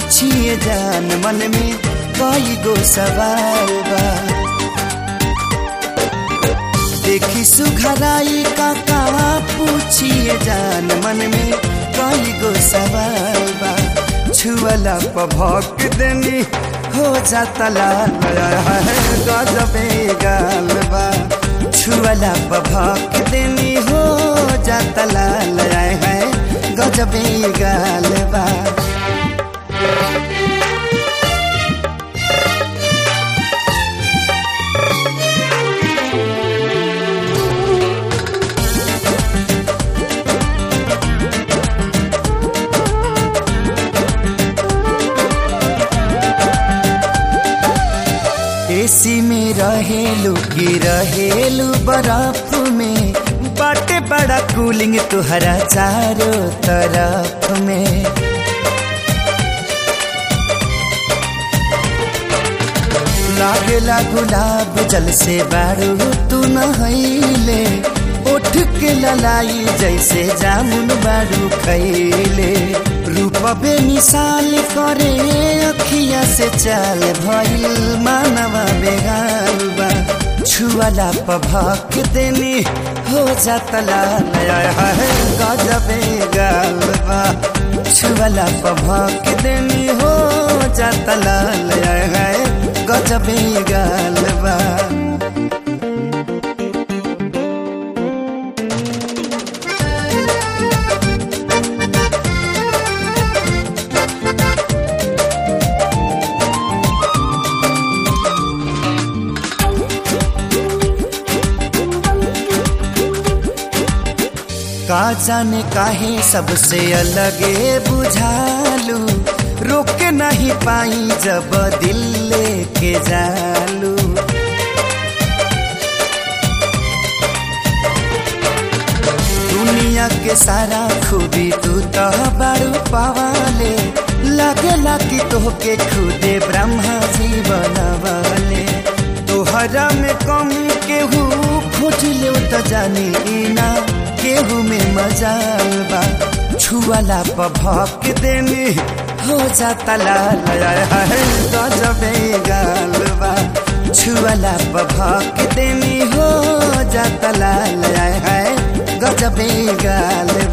पूछिए जान मन में कई गो सवाल बा देखी सुघराई का का पूछिए जान मन में कई गो सवाल बा छुअला पभक देनी हो जाता लाल है गजबे गाल बा छुअला पभक देनी हो जाता लाल है गजबे गाल बा एसी में रहेलू की रहेलू बर्फ में बाटे बड़ा कूलिंग तुहरा चारों तरफ में लागेला गुलाब जल से बारू तू नहैले उठ के ललाई जैसे जामुन बारू खैले रूप बे मिसाल करे अखिया से चाल भइल मानवा बेगाल बा छुअला पभक देनी हो जाता लाल है गजबे गाल बा छुअला पभक देनी हो जाता लाल है गजबे गाल बा का जाने काहे सबसे अलगे बुझालू रोक नहीं पाई जब दिल लेके जालू दुनिया के सारा खूबी तू तो बारू पवाले लगला कि तोहके खुदे ब्रह्मा जी बनवाले तोहरा में कमी केहू खोज ले तो जानी ना केहू में मजाल बा छुअला पभक देनी हो जाता लाल है गजबे गाल बा छुअला पभक देनी हो जाता लाल है गजबे गाल